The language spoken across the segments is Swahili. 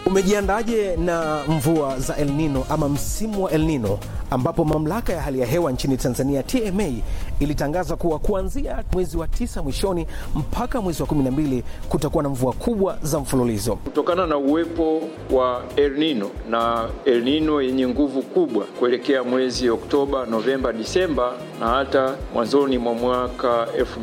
Umejiandaje na mvua za El Nino ama msimu wa El Nino ambapo mamlaka ya hali ya hewa nchini Tanzania TMA ilitangaza kuwa kuanzia mwezi wa tisa mwishoni mpaka mwezi wa 12 kutakuwa na mvua kubwa za mfululizo. Kutokana na uwepo wa El Nino na El Nino yenye nguvu kubwa kuelekea mwezi Oktoba, Novemba, Disemba na hata mwanzoni mwa mwaka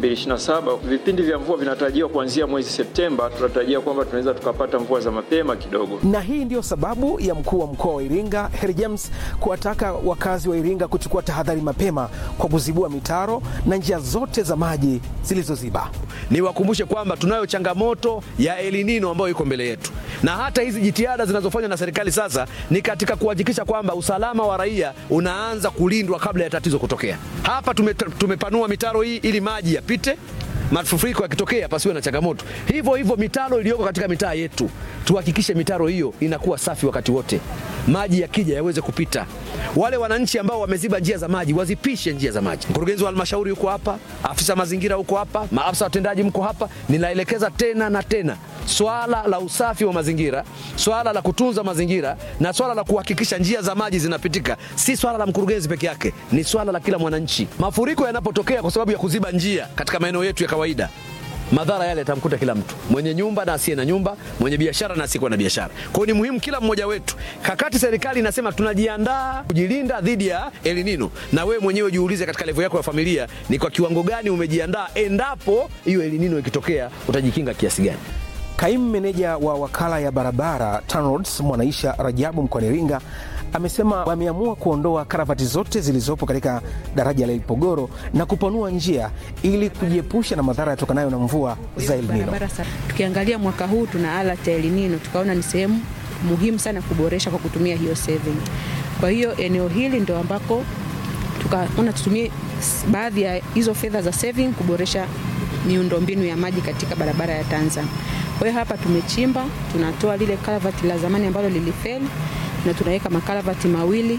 2027, vipindi vya mvua vinatarajiwa kuanzia mwezi Septemba. Tunatarajia kwamba tunaweza tukapata mvua za mapema kidogo. Na hii ndiyo sababu ya mkuu wa mkoa wa Iringa Heri James kuwataka wakazi wa Iringa kuchukua tahadhari mapema kwa kuzibua mitaro na njia zote za maji zilizoziba. Niwakumbushe kwamba tunayo changamoto ya El Nino ambayo iko mbele yetu, na hata hizi jitihada zinazofanywa na serikali sasa ni katika kuhakikisha kwamba usalama wa raia unaanza kulindwa kabla ya tatizo kutokea. Hapa tume, tumepanua mitaro hii ili maji yapite mafuriko yakitokea pasiwe na changamoto. Hivyo hivyo mitaro iliyoko katika mitaa yetu, tuhakikishe mitaro hiyo inakuwa safi wakati wote, maji yakija yaweze kupita. Wale wananchi ambao wameziba njia za maji wazipishe njia za maji. Mkurugenzi wa halmashauri yuko hapa, afisa mazingira huko hapa, maafisa watendaji mko hapa. Ninaelekeza tena na tena swala la usafi wa mazingira, swala la kutunza mazingira na swala la kuhakikisha njia za maji zinapitika, si swala la mkurugenzi peke yake, ni swala la kila mwananchi. Mafuriko yanapotokea kwa sababu ya kuziba njia katika maeneo yetu ya kawaida, madhara yale yatamkuta kila mtu, mwenye nyumba na asiye na nyumba, mwenye biashara na asiyekuwa na biashara. Kwa hiyo ni muhimu kila mmoja wetu, kakati serikali inasema tunajiandaa kujilinda dhidi ya El Nino, na wewe mwenyewe jiulize katika levo yako ya familia, ni kwa kiwango gani umejiandaa, endapo hiyo El Nino ikitokea, utajikinga kiasi gani? Kaimu meneja wa wakala ya barabara TANROADS Mwanaisha Rajabu mkoani Iringa amesema wameamua kuondoa karavati zote zilizopo katika daraja la Ipogoro na kupanua njia ili kujiepusha na madhara yatokanayo na mvua za El Nino. Tukiangalia mwaka huu tuna alert ya El Nino, tukaona ni sehemu muhimu sana kuboresha kwa kutumia hiyo saving. Kwa hiyo eneo hili ndio ambako tukaona tutumie baadhi ya hizo fedha za saving kuboresha miundombinu ya maji katika barabara ya Tanzania. Kwa hiyo hapa tumechimba, tunatoa lile karavati la zamani ambalo lilifeli na tunaweka makaravati mawili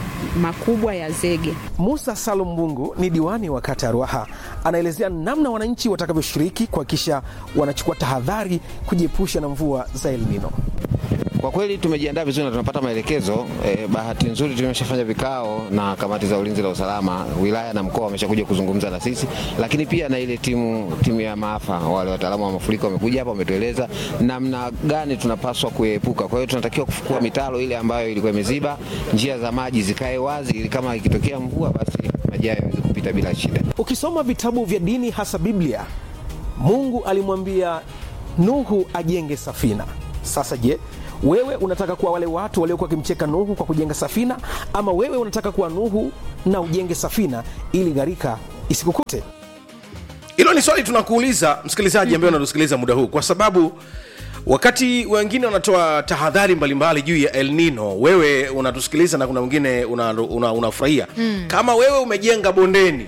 makubwa ya zege. Musa Salum Mbungu ni diwani wa kata ya Ruaha, anaelezea namna wananchi watakavyoshiriki kuhakikisha wanachukua tahadhari kujiepusha na mvua za El Nino. Kwa kweli tumejiandaa vizuri na tunapata maelekezo eh. Bahati nzuri tumeshafanya vikao na kamati za ulinzi na usalama wilaya na mkoa wameshakuja kuzungumza na sisi, lakini pia na ile timu timu ya maafa, wale wataalamu wa mafuriko wamekuja hapa, wametueleza namna gani tunapaswa kuepuka. Kwa hiyo tunatakiwa kufukua mitaro ile ambayo ilikuwa imeziba, njia za maji zikae wazi, ili kama ikitokea mvua, basi maji hayo yaweze kupita bila shida. Ukisoma vitabu vya dini, hasa Biblia, Mungu alimwambia Nuhu ajenge safina. Sasa je, wewe unataka kuwa wale watu waliokuwa wakimcheka Nuhu kwa kujenga safina, ama wewe unataka kuwa Nuhu na ujenge safina ili gharika isikukute? Hilo ni swali tunakuuliza msikilizaji ambaye unatusikiliza muda huu, kwa sababu wakati wengine wanatoa tahadhari mbalimbali juu ya El Nino, wewe unatusikiliza na kuna mwingine unafurahia una, una mm. Kama wewe umejenga bondeni,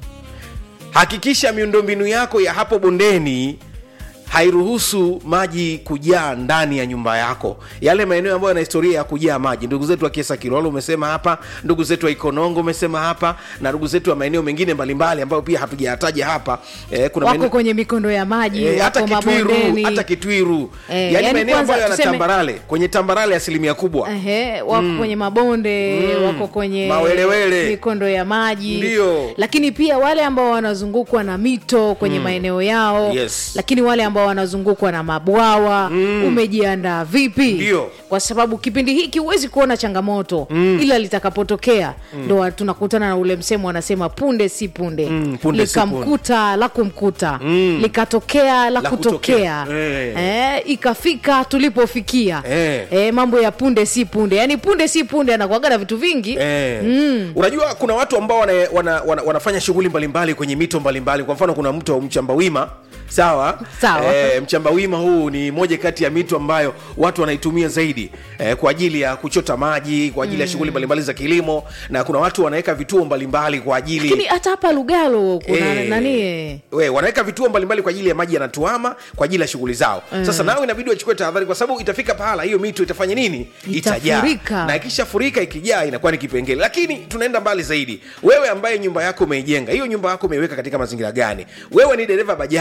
hakikisha miundombinu yako ya hapo bondeni hairuhusu maji kujaa ndani ya nyumba yako, yale maeneo ambayo yana historia ya kujaa maji. Ndugu zetu wa Kiesa Kilolo umesema hapa, ndugu zetu wa Ikonongo umesema hapa, na ndugu zetu wa maeneo mengine mbalimbali ambayo pia hatujayataja hapa. Eh, kuna wako maeneo... kwenye mikondo ya maji eh, hata Kitwiru, hata Kitwiru eh, yani maeneo ambayo yana tuseme... tambarale, kwenye tambarale asilimia kubwa eh, wako mm. kwenye mabonde mm. wako kwenye mawelewele, mikondo ya maji ndio, lakini pia wale ambao wanazungukwa na mito kwenye mm. maeneo yao yes. lakini wale ambao wanazungukwa na mabwawa mm. umejiandaa vipi? Ndio. Kwa sababu kipindi hiki huwezi kuona changamoto mm. ila litakapotokea ndo mm. tunakutana na ule msemo wanasema punde si punde, mm, punde likamkuta si la kumkuta mm. likatokea la, la kutokea, kutokea. Eh, ikafika tulipofikia eh. Eh, mambo ya punde si punde, yani punde si punde anakuaga na vitu vingi eh. mm. Unajua kuna watu ambao wana, wana, wana, wanafanya shughuli mbalimbali kwenye mito mbalimbali. Kwa mfano kuna mto Mchambawima sawa sawa e, mchambawima huu ni moja kati ya mito ambayo watu wanaitumia zaidi e, kwa ajili ya kuchota maji kwa ajili mm. ya shughuli mbalimbali za kilimo na kuna watu wanaweka vituo mbalimbali kwa ajili lakini hata hapa lugalo kuna Eh, nani we wanaweka vituo mbalimbali kwa ajili ya maji yanatuama kwa ajili ya shughuli zao Mm. sasa nao inabidi wachukue tahadhari kwa sababu itafika pahala hiyo mito itafanya nini Itafurika. na ikishafurika ikijaa inakuwa ni kipengele lakini tunaenda mbali zaidi wewe ambaye nyumba yako umeijenga hiyo nyumba yako umeiweka katika mazingira gani wewe ni dereva bajaji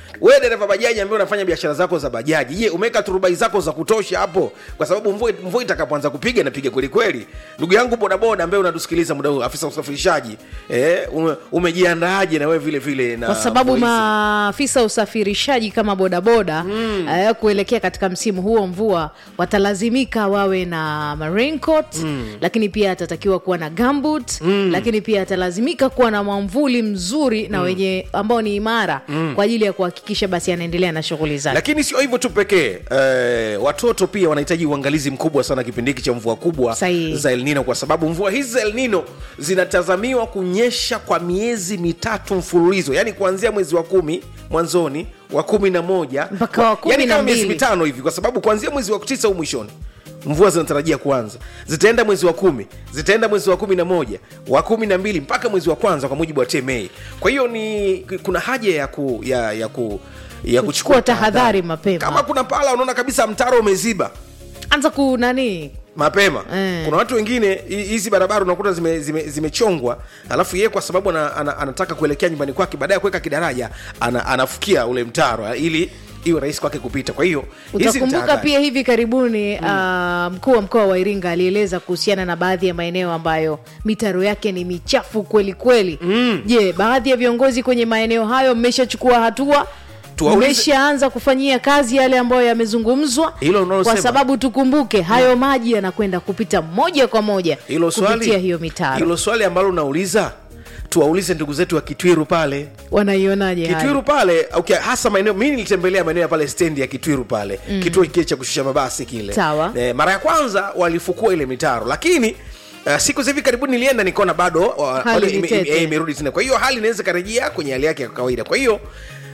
wewe dereva bajaji ambaye unafanya biashara zako za bajaji je umeweka turubai zako za kutosha hapo kwa sababu mvua mvua itakapoanza kupiga inapiga kweli kweli ndugu yangu bodaboda ambaye unatusikiliza muda huu afisa usafirishaji eh, ume, umejiandaaje na wewe vile vile na kwa sababu mvua hizi? maafisa usafirishaji kama bodaboda mm. uh, kuelekea katika msimu huo mvua watalazimika wawe na raincoat mm. lakini pia atatakiwa kuwa na gambut mm. lakini pia atalazimika kuwa na mwamvuli mzuri na wenye ambao ni imara mm. kwa ajili ya kuhakikisha basi anaendelea na shughuli zake lakini sio hivyo tu pekee eh, watoto pia wanahitaji uangalizi mkubwa sana kipindi hiki cha mvua kubwa Sahihi. za El Nino kwa sababu mvua hizi za El Nino zinatazamiwa kunyesha kwa miezi mitatu mfululizo yaani kuanzia mwezi wa kumi mwanzoni wa kumi na moja Mpaka wa kumi yaani na kama miezi mbili. mitano hivi kwa sababu kuanzia mwezi wa tisa huu mwishoni mvua zinatarajia kuanza zitaenda mwezi wa kumi zitaenda mwezi wa kumi na moja wa kumi na mbili mpaka mwezi wa kwanza kwa mujibu wa tma kwa hiyo ni kuna haja ya ku, ya, ya ku ya Kuchukua tahadhari mapema. kama kuna pahala unaona kabisa mtaro umeziba anza ku nani mapema Eh. kuna watu wengine hi- hizi barabara unakuta zimechongwa zime, zimechongwa, alafu yeye kwa sababu ana, ana, anataka kuelekea nyumbani kwake baadaye ya kuweka kidaraja ana, anafukia ule mtaro ili iwe rahisi kwake kupita kwa hiyo hizi ni utakumbuka tahadhari. pia hivi karibuni mm. uh, mkuu wa mkoa wa iringa alieleza kuhusiana na baadhi ya maeneo ambayo mitaro yake ni michafu kweli kweli mm. je baadhi ya viongozi kwenye maeneo hayo mmeshachukua hatua Tuwaulize- mmeshaanza kufanyia kazi yale ambayo yamezungumzwa Hilo unalosema. kwa sababu tukumbuke hayo maji yanakwenda kupita moja kwa moja hilo swali kupitia hiyo mitaro hilo swali ambalo unauliza tuwaulize ndugu zetu wa kitwiru pale wanaionaje hayo? kitwiru pale okay, hasa maeneo mi nilitembelea maeneo ya pale stendi ya kitwiru pale mm. kituo kile cha kushusha mabasi kile Sawa. e, mara ya kwanza walifukua ile mitaro lakini Uh, siku za hivi karibuni nilienda nikaona bado wa- Hali wale ni ime- tete. ime- imerudi tena kwa hiyo hali inaweza ikarejea kwenye hali yake ya kawaida kwa hiyo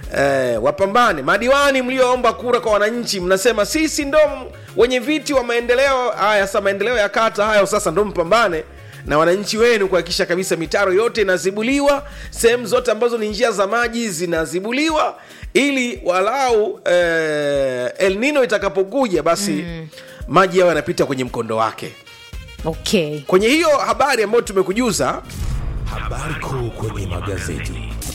Eh, wapambane madiwani mlioomba kura kwa wananchi mnasema sisi ndo m- wenye viti wa maendeleo haya sasa maendeleo ya kata hayo sasa ndo mpambane na wananchi wenu kuhakikisha kabisa mitaro yote inazibuliwa sehemu zote ambazo ni njia za maji zinazibuliwa ili walau eh, el nino itakapokuja basi mm. maji yao yanapita kwenye mkondo wake okay kwenye hiyo habari ambayo tumekujuza Habari kuu kwenye magazeti.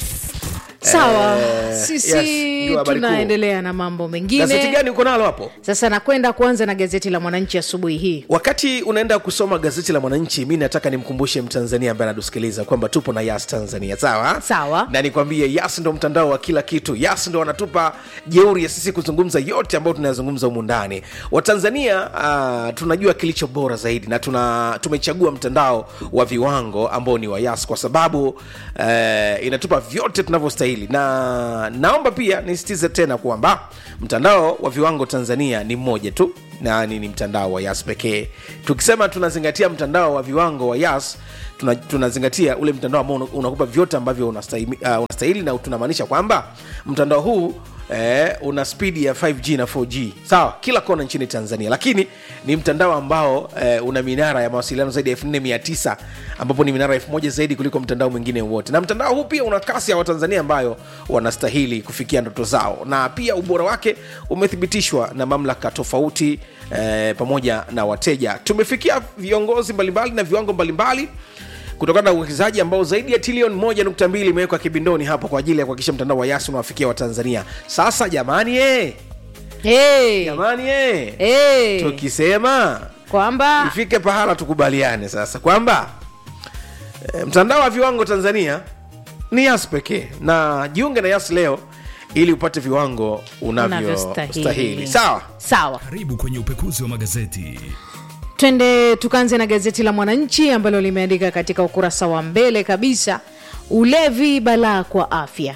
sawa yes, sisi ndio habari kuu. tunaendelea na mambo gazeti mengine gani uko nalo hapo sasa nakwenda kuanza na gazeti la mwananchi asubuhi hii wakati unaenda kusoma gazeti la mwananchi mi nataka nimkumbushe mtanzania ambaye anatusikiliza kwamba tupo na yas tanzania sawa Sawa. na nikwambie yas ndo mtandao wa kila kitu yas ndo wanatupa jeuri ya sisi kuzungumza yote ambayo tunayazungumza humu ndani watanzania uh, tunajua kilicho bora zaidi na tuna tumechagua mtandao wa viwango ambao ni wa yas kwa sababu uh, inatupa vyote tunavyostahili na naomba pia nisitize tena kwamba mtandao wa viwango tanzania ni mmoja tu na ni, ni mtandao wa yas pekee tukisema tunazingatia mtandao wa viwango wa yas tuna- tunazingatia ule mtandao ambao una- unakupa vyote ambavyo unastahili, uh, unastahili na tunamaanisha kwamba mtandao huu Eh, una spidi ya 5g na 4g sawa kila kona nchini tanzania lakini ni mtandao ambao eh, una minara ya mawasiliano zaidi ya 4900 ambapo ni minara 1000 zaidi kuliko mtandao mwingine wote na mtandao huu pia una kasi ya watanzania ambayo wanastahili kufikia ndoto zao na pia ubora wake umethibitishwa na mamlaka tofauti eh, pamoja na wateja tumefikia viongozi mbalimbali na viwango mbalimbali kutokana na uwekezaji ambao zaidi ya trilioni moja nukta mbili imewekwa kibindoni hapo kwa ajili ya kuhakikisha mtandao wa yasi unawafikia watanzania sasa jamani eh, hey. jamani eh, hey. tukisema kwamba ifike pahala tukubaliane sasa kwamba e, mtandao wa viwango tanzania ni yas pekee na jiunge na yas leo ili upate viwango unavyostahili unavyostahili sawa sawa Karibu kwenye upekuzi wa magazeti. twende tukaanze na gazeti la mwananchi ambalo limeandika katika ukurasa wa mbele kabisa ulevi balaa kwa afya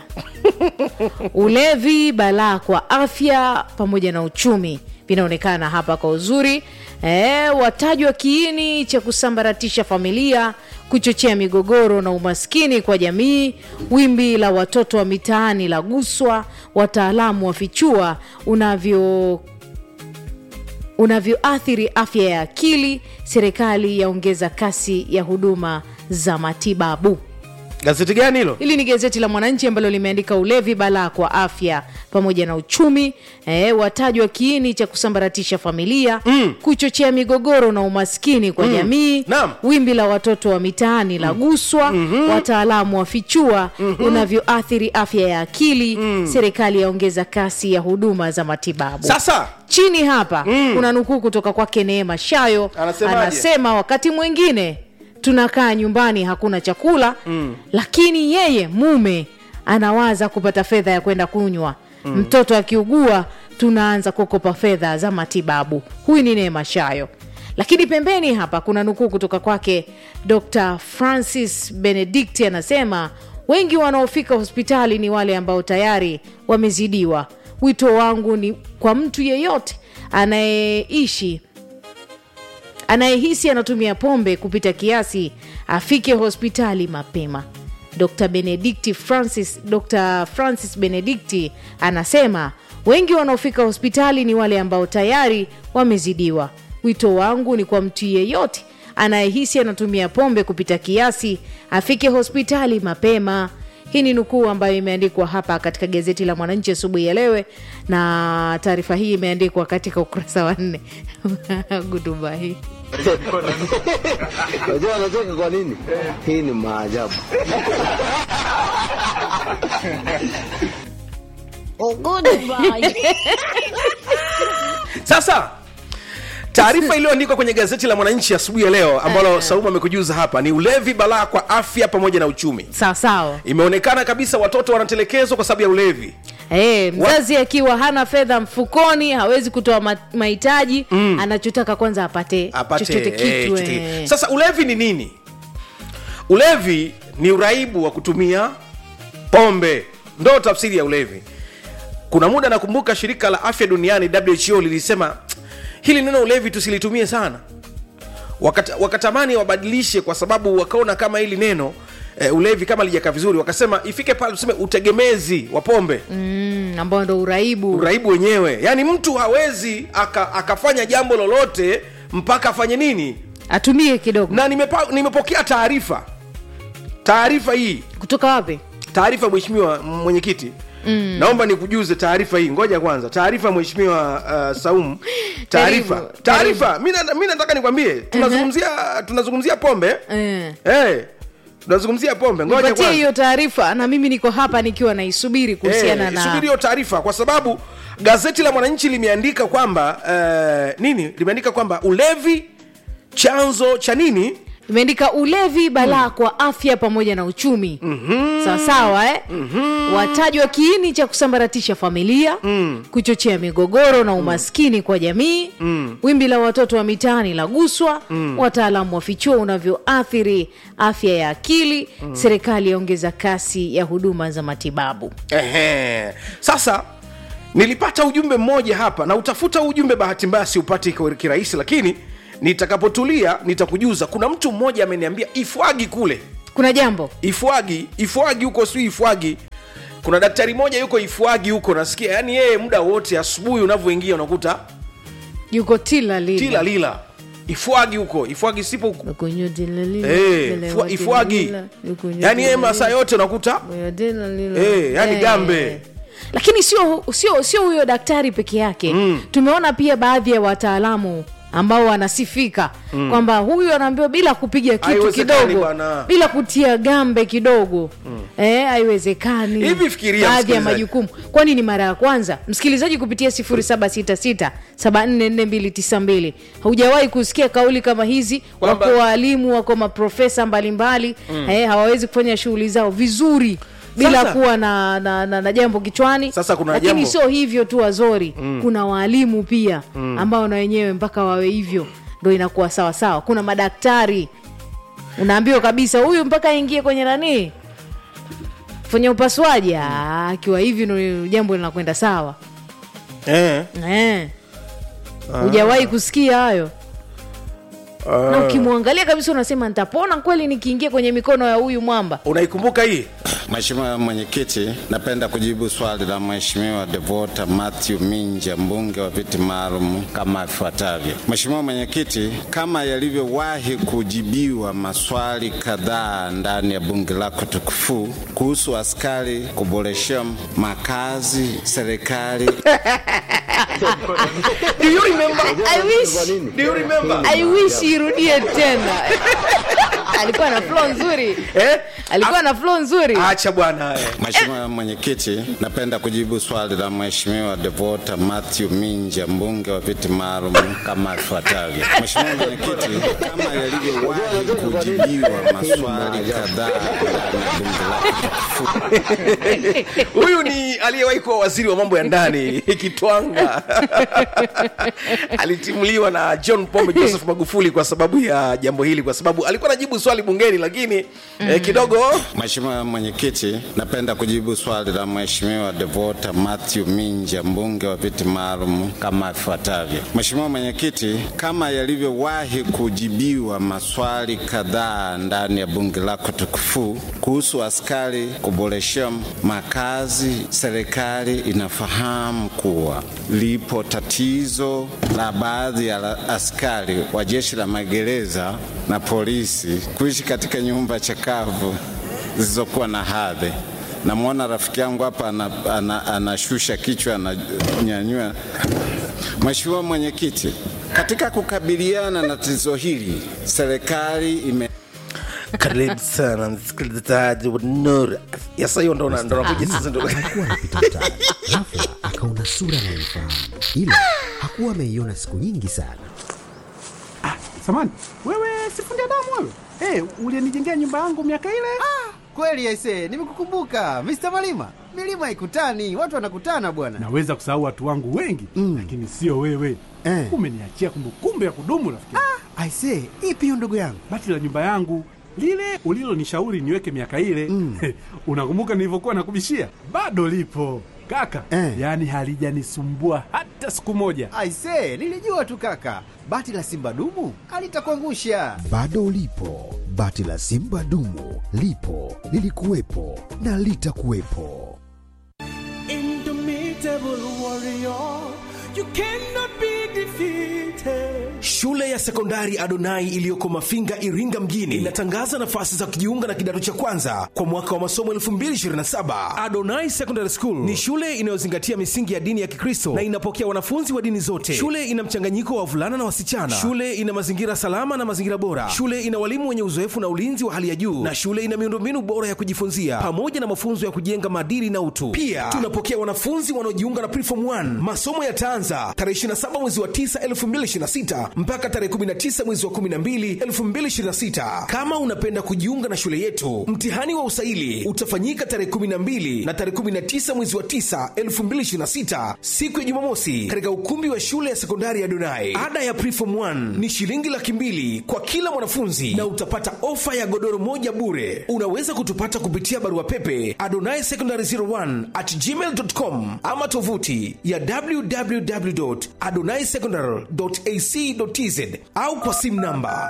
ulevi balaa kwa afya pamoja na uchumi vinaonekana hapa kwa uzuri e, watajwa kiini cha kusambaratisha familia kuchochea migogoro na umaskini kwa jamii wimbi la watoto wa mitaani la guswa wataalamu wafichua unavyo unavyoathiri afya ya akili serikali yaongeza kasi ya huduma za matibabu gazeti gani hilo hili ni gazeti la mwananchi ambalo limeandika ulevi balaa kwa afya pamoja na uchumi eh, watajwa kiini cha kusambaratisha familia mm. kuchochea migogoro na umaskini kwa mm. jamii Naam. wimbi la watoto wa mitaani la guswa mm-hmm. wataalamu wafichua mm-hmm. unavyoathiri afya ya akili mm. serikali yaongeza kasi ya huduma za matibabu sasa chini hapa mm. kuna nukuu kutoka kwake neema shayo Anasemaje? anasema wakati mwingine tunakaa nyumbani hakuna chakula mm. lakini yeye mume anawaza kupata fedha ya kwenda kunywa mm. mtoto akiugua tunaanza kukopa fedha za matibabu huyu ni neema shayo lakini pembeni hapa kuna nukuu kutoka kwake dr francis benedikti anasema wengi wanaofika hospitali ni wale ambao tayari wamezidiwa wito wangu ni kwa mtu yeyote anayeishi anayehisi anatumia pombe kupita kiasi afike hospitali mapema dr benedikti francis dr francis benedikti anasema wengi wanaofika hospitali ni wale ambao tayari wamezidiwa wito wangu ni kwa mtu yeyote anayehisi anatumia pombe kupita kiasi afike hospitali mapema hii ni nukuu ambayo imeandikwa hapa katika gazeti la mwananchi asubuhi ya lewe na taarifa hii imeandikwa katika ukurasa wa nne gutuba hii Unajua anacheka kwa nini? Hii ni maajabu. sasa taarifa iliyoandikwa kwenye gazeti la mwananchi asubuhi ya leo ambalo saumu amekujuza hapa ni ulevi balaa kwa afya pamoja na uchumi sawasawa imeonekana kabisa watoto wanatelekezwa kwa sababu ya ulevi Hey, mzazi akiwa hana fedha mfukoni hawezi kutoa ma- mahitaji mm. anachotaka kwanza apate, apate chochote eh, kitu chochote eh. kitu. sasa ulevi ni nini ulevi ni uraibu wa kutumia pombe ndo tafsiri ya ulevi kuna muda nakumbuka shirika la afya duniani who lilisema "Tsk, hili neno ulevi tusilitumie sana Wakata, wakatamani wabadilishe kwa sababu wakaona kama hili neno eh, ulevi kama lijakaa vizuri wakasema ifike pale tuseme utegemezi wa pombe mm, ambao ndo uraibu uraibu wenyewe yaani mtu hawezi aka, akafanya jambo lolote mpaka afanye nini atumie kidogo na nimepa, nimepokea taarifa taarifa hii kutoka wapi taarifa mheshimiwa mwenyekiti mm. naomba nikujuze taarifa hii ngoja kwanza taarifa mheshimiwa uh, saum taarifa Karibu, taarifa mi na- mi nataka nikwambie tunazungumzia tunazungumzia pombe eh. hey, tunazungumzia pombe ngoja patie kwanza hiyo taarifa na mimi niko hapa nikiwa naisubiri kuhusiana Eh, na subiri hiyo taarifa kwa sababu gazeti la mwananchi limeandika kwamba uh, nini limeandika kwamba ulevi chanzo cha nini imeandika ulevi balaa kwa afya pamoja na uchumi mm-hmm. sawasawa eh? mm-hmm. watajwa kiini cha kusambaratisha familia mm. kuchochea migogoro na umaskini mm. kwa jamii mm. wimbi la watoto wa mitaani la guswa mm. wataalamu wafichua unavyoathiri afya ya akili mm. serikali yaongeza kasi ya huduma za matibabu Ehe. sasa nilipata ujumbe mmoja hapa na utafuta huu ujumbe bahati mbaya siupati kwa kirahisi lakini nitakapotulia nitakujuza kuna mtu mmoja ameniambia ifwagi kule kuna jambo ifwagi ifwagi huko si ifwagi kuna daktari moja yuko ifwagi huko nasikia yani yeye muda wote asubuhi unavyoingia unakuta yuko tila lila tila lila ifwagi huko ifwagi sipo huko Yuko nyo tila lila, Eh, tila ifwa- wa tila ifwagi lila, yuko nyo yani yeye tila masaa lila. yote unakuta Eh, yani gambe. lakini sio sio sio huyo daktari peke yake mm. tumeona pia baadhi ya wataalamu ambao wanasifika mm. kwamba huyu anaambiwa bila kupiga kitu Haiwezekani kidogo bwana. bila kutia gambe kidogo mm. eh, haiwezekani Hivi fikiria, baadhi ya msikilizaji. majukumu kwani ni mara ya kwanza msikilizaji kupitia 766 haujawahi kusikia kauli kama hizi Kwamba- wako waalimu wako maprofesa mbalimbali mm. eh, hawawezi kufanya shughuli zao vizuri bila Sasa- kuwa na, na, na, na jambo kichwani Sasa kuna lakini jambo- sio hivyo tu wazori mm. kuna waalimu pia mm. ambao na wenyewe mpaka wawe hivyo ndo inakuwa sawa sawa kuna madaktari unaambiwa kabisa huyu mpaka aingie kwenye nanii kufanya upasuaji Ah, akiwa hivi ndo jambo linakwenda sawa eh. Eh. hujawahi kusikia hayo na ukimwangalia kabisa unasema nitapona kweli nikiingia kwenye mikono ya huyu mwamba unaikumbuka hii Mheshimiwa Mwenyekiti, napenda kujibu swali la Mheshimiwa Devota Matthew Minja, mbunge wa viti maalum kama ifuatavyo. Mheshimiwa Mwenyekiti, kama yalivyowahi kujibiwa maswali kadhaa ndani ya bunge lako tukufu kuhusu askari kuboresha makazi serikali Do you remember? I wish, Do you remember? I wish irudie tena alikuwa na flow nzuri Eh? alikuwa na flow nzuri Acha bwana. eh. Mheshimiwa Mwenyekiti, napenda kujibu swali la Mheshimiwa Devota Matthew Minja, mbunge wa viti maalum kama ifuatavyo. Mheshimiwa Mwenyekiti, kama yalivyowahi kujibiwa maswali kadhaa ndani ya bunge lako Huyu ni aliyewahi kuwa waziri wa mambo ya ndani Kitwanga. Alitimuliwa na John Pombe Joseph Magufuli kwa sababu ya jambo hili, kwa sababu alikuwa anajibu swali bungeni, lakini eh, kidogo Mheshimiwa Mwenyekiti, napenda kujibu swali la Mheshimiwa Devota Matthew Minja, mbunge wa viti maalum kama ifuatavyo. Mheshimiwa Mwenyekiti, kama yalivyowahi kujibiwa maswali kadhaa ndani ya bunge lako tukufu kuhusu askari kuboresha makazi, serikali inafahamu kuwa lipo tatizo la baadhi ya la- askari wa jeshi la magereza na polisi kuishi katika nyumba chakavu zisizokuwa na hadhi. Namwona rafiki yangu hapa anashusha ana, ana anashusha kichwa ananyanyua. Mheshimiwa Mwenyekiti, katika kukabiliana na tatizo hili serikali ime karibu sana msikilizaji wa Nuru. Sasa hiyo ndo na- ndo nakuja sasa ndo alikuwa anapita mtaa ghafla akaona sura anayoifahamu ila hakuwa ameiona siku nyingi sana Samani, wewe sifundi damu wewe? Hey, ulienijengea nyumba yangu miaka ile? Kweli aise, nimekukumbuka Mr. Malima. Milima haikutani, watu wanakutana bwana. Naweza kusahau watu wangu wengi mm. lakini sio wewe Eh. umeniachia kumbukumbu ya kudumu rafiki. Ah. Aise, ipi hiyo ndugu yangu? Bati la nyumba yangu lile ulilonishauri niweke miaka ile mm. unakumbuka nilivyokuwa nakubishia? Bado lipo kaka Eh. yaani halijanisumbua hata siku moja. Aise, nilijua tu kaka, bati la simba dumu alitakuangusha. bado ulipo bati la simba dumu lipo lilikuwepo na litakuwepo Shule ya sekondari Adonai iliyoko Mafinga, Iringa mjini inatangaza nafasi za kujiunga na kidato cha kwanza kwa mwaka wa masomo 2027. Adonai Secondary School ni shule inayozingatia misingi ya dini ya Kikristo na inapokea wanafunzi wa dini zote. Shule ina mchanganyiko wa wavulana na wasichana. Shule ina mazingira salama na mazingira bora. Shule ina walimu wenye uzoefu na ulinzi wa hali ya juu, na shule ina miundombinu bora ya kujifunzia pamoja na mafunzo ya kujenga maadili na utu. Pia tunapokea wanafunzi wanaojiunga na Preform 1. Masomo yataanza tarehe 27 mwezi wa 9 2026 mpaka tarehe 19 mwezi wa 12 2026. Kama unapenda kujiunga na shule yetu, mtihani wa usaili utafanyika tarehe 12 na tarehe 19 mwezi wa 9 2026, siku ya Jumamosi, katika ukumbi wa shule ya sekondari ya Donai. Ada ya Preform 1 ni shilingi laki mbili kwa kila mwanafunzi na utapata ofa ya godoro moja bure. Unaweza kutupata kupitia barua pepe adonai secondary 01 at gmail.com ama tovuti ya www.adonaisecondary.ac.tz au kwa simu namba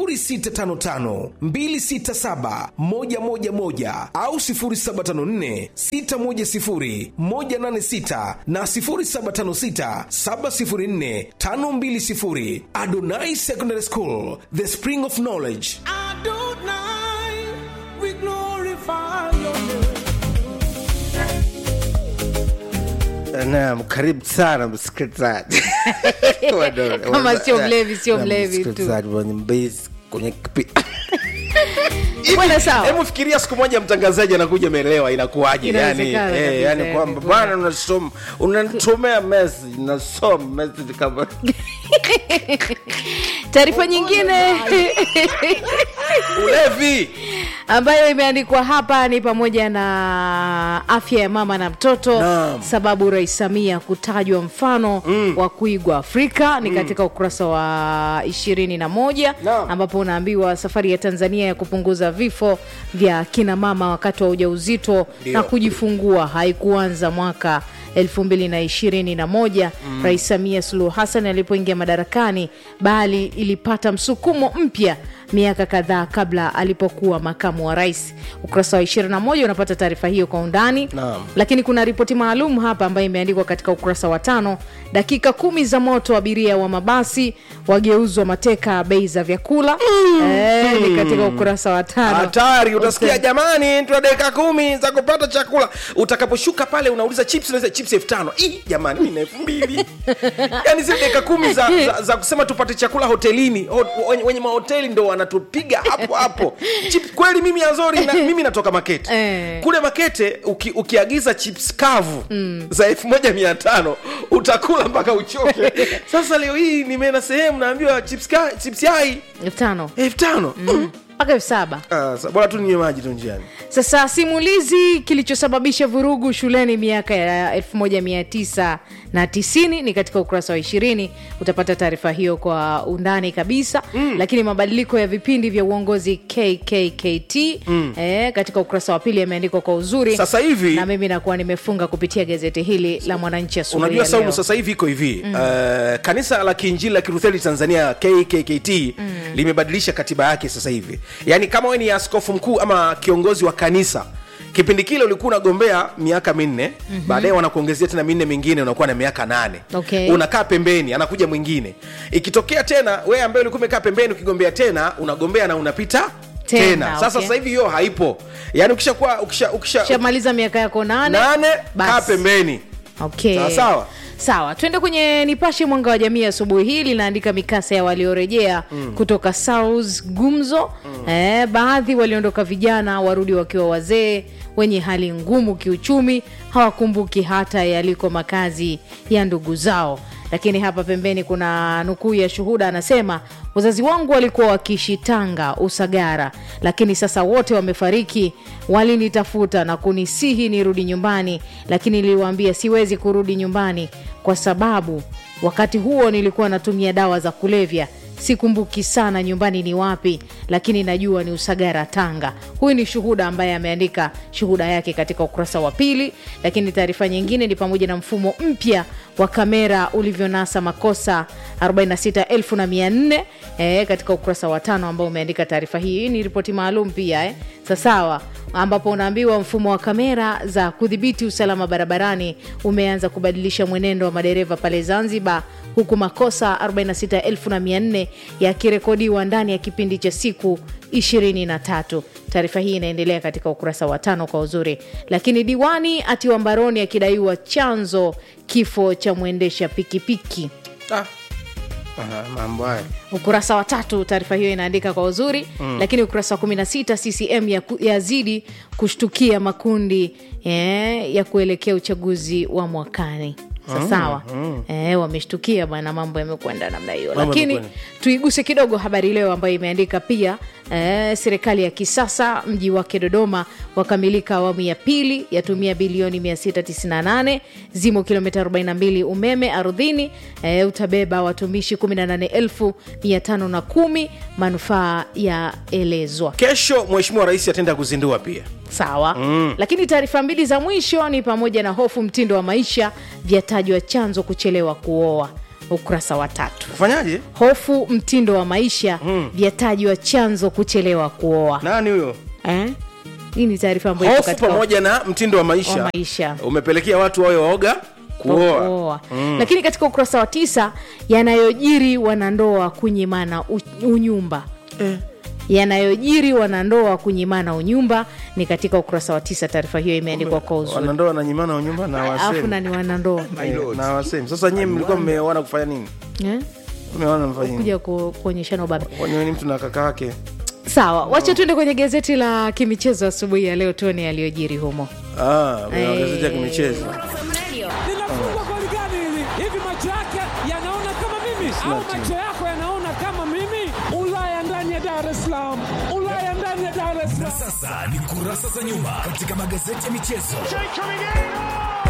0655267111 au 0754610186 na 0756704520. Adonai Secondary School, the spring of knowledge. Naam, karibu sana msikilizaji. Kama sio mlevi, sio Naam, mlevi tu. msikilizaji mwenye mbezi kwenye kipi Bwana sawa. hebu fikiria siku moja mtangazaji anakuja ameelewa inakuwaje yani, Inawezekana eh, kabisa, yani yani, kwamba kwamba- bwana unasoma unanitumia message nasoma message kama taarifa nyingine ulevi ambayo imeandikwa hapa ni pamoja na afya ya mama na mtoto Naam. sababu rais samia kutajwa mfano mm. wa kuigwa afrika ni katika ukurasa wa ishirini na moja Naam. ambapo unaambiwa safari ya tanzania ya kupunguza vifo vya kina mama wakati wa ujauzito Ndio. na kujifungua haikuanza mwaka 2021 Mm. Rais Samia Suluhu Hassan alipoingia madarakani, bali ilipata msukumo mpya miaka kadhaa kabla alipokuwa makamu wa rais. Ukurasa wa 21 unapata taarifa hiyo kwa undani Naam. lakini kuna ripoti maalum hapa ambayo imeandikwa katika ukurasa wa tano dakika kumi za moto abiria wa mabasi wageuzwa mateka bei za vyakula eh, ni katika ukurasa wa tano hatari utasikia jamani tuna dakika kumi za kupata chakula utakaposhuka pale unauliza chips unauliza chips elfu tano Ih, jamani mi na elfu mbili yani zile dakika kumi za, za, za kusema tupate chakula hotelini Ho, wenye, wenye mahoteli ndo wanatupiga hapo hapo chips kweli mimi azori na, mimi natoka makete Eh. kule makete uki, ukiagiza chips kavu mm. za elfu moja mia tano utakula mpaka uchoke sasa leo hii nimeenda sehemu naambiwa chips, ka, chips yai elfu tano elfu tano mpaka elfu saba Ah, sa- bora tu ninywe maji tu njiani sasa simulizi kilichosababisha vurugu shuleni miaka ya 1990 ni katika ukurasa wa 20 utapata taarifa hiyo kwa undani kabisa mm. lakini mabadiliko ya vipindi vya uongozi kkkt mm. eh, katika ukurasa wa pili yameandikwa kwa uzuri Sasa hivi- na mimi nakuwa nimefunga kupitia gazeti hili la mwananchi asubuhi unajua ya saumu leo. sasa hivi iko hivi Mm. uh, kanisa la kiinjili la kirutheli tanzania kkkt mm. limebadilisha katiba yake sasa hivi yaani kama we ni askofu mkuu ama kiongozi wa kanisa kipindi kile ulikuwa unagombea miaka minne Mhm. baadaye wanakuongezea tena minne mingine unakuwa na miaka nane Okay. unakaa pembeni anakuja mwingine ikitokea tena we ambaye ulikuwa umekaa pembeni ukigombea tena unagombea na unapita Tena, tena, sasa okay. sasa hivi hiyo haipo yaani ukishakuwa ukisha, ukisha, shamaliza miaka yako nane nane basi. kaa pembeni okay. Sawa, sawa. sawa twende kwenye nipashe mwanga wa jamii asubuhi hii linaandika mikasa ya waliorejea Mm. kutoka South gumzo eh, baadhi waliondoka vijana warudi wakiwa wazee wenye hali ngumu kiuchumi hawakumbuki hata yaliko makazi ya ndugu zao lakini hapa pembeni kuna nukuu ya shuhuda anasema wazazi wangu walikuwa wakiishi tanga usagara lakini sasa wote wamefariki walinitafuta na kunisihi nirudi nyumbani lakini niliwaambia siwezi kurudi nyumbani kwa sababu wakati huo nilikuwa natumia dawa za kulevya sikumbuki sana nyumbani ni wapi lakini najua ni usagara tanga huyu ni shuhuda ambaye ameandika shuhuda yake katika ukurasa wa pili lakini taarifa nyingine ni pamoja na mfumo mpya wa kamera ulivyonasa makosa 46400 eh, katika ukurasa wa tano ambao umeandika taarifa hii hii ni ripoti maalum pia eh. sasawa ambapo unaambiwa mfumo wa kamera za kudhibiti usalama barabarani umeanza kubadilisha mwenendo wa madereva pale zanzibar huku makosa 46400 yakirekodiwa ndani ya kipindi cha siku 23 taarifa hii inaendelea katika ukurasa wa tano kwa uzuri lakini diwani atiwa mbaroni akidaiwa chanzo kifo cha mwendesha pikipiki ah. Aha, mambo haya ukurasa wa tatu taarifa hiyo inaandika kwa uzuri Mm. mm. lakini ukurasa wa 16 ccm ya- yazidi kushtukia makundi eh, ya kuelekea uchaguzi wa mwakani Mm, sasawa mm. eh, wameshtukia bwana mambo yamekwenda namna hiyo Mambo lakini yamekwenda. tuiguse kidogo habari leo ambayo imeandika pia eh, serikali ya kisasa mji wake dodoma wakamilika awamu ya pili yatumia bilioni 698 zimo kilomita 42 umeme ardhini eh, utabeba watumishi 18510 manufaa yaelezwa kesho mheshimiwa rais ataenda kuzindua pia sawa Mm. lakini taarifa mbili za mwisho ni pamoja na hofu mtindo wa maisha vyatajwa chanzo kuchelewa kuoa ukurasa wa tatu kufanyaje hofu mtindo wa maisha mm. vyatajwa chanzo kuchelewa kuoa nani huyo eh? hii ni taarifa ambayo ipo hofu katika pamoja na mtindo wa maisha, wa maisha. umepelekea watu wawe waoga kuoa kuoa. Mm. lakini katika ukurasa wa tisa yanayojiri wanandoa kunyimana u- unyumba eh. yanayojiri wanandoa kunyimana unyumba ni katika ukurasa wa tisa taarifa hiyo imeandikwa kwa uzuri wanandoa na nyimana wa nyumba na alafu wasemi na ni wanandoa Eh, na wasemi sasa nyie mlikuwa mmeoana kufanya nini eh? mmeoana mfanya nini kuja ku- kuonyeshana ubabe Kwani ni mtu na kaka yake sawa wacha tuende kwenye gazeti la kimichezo asubuhi ya leo tuone yaliyojiri humo ah, kwenye Eh. magazeti ya kimichezo linafungwa goli gani hili hivi macho yake yanaona kama mimi Sina au timu. macho yako yanaona kama mimi ulaya ndani ya dar es salaam ulaya ndani ya dar es Na sasa ni kurasa za nyuma katika magazeti ya michezo.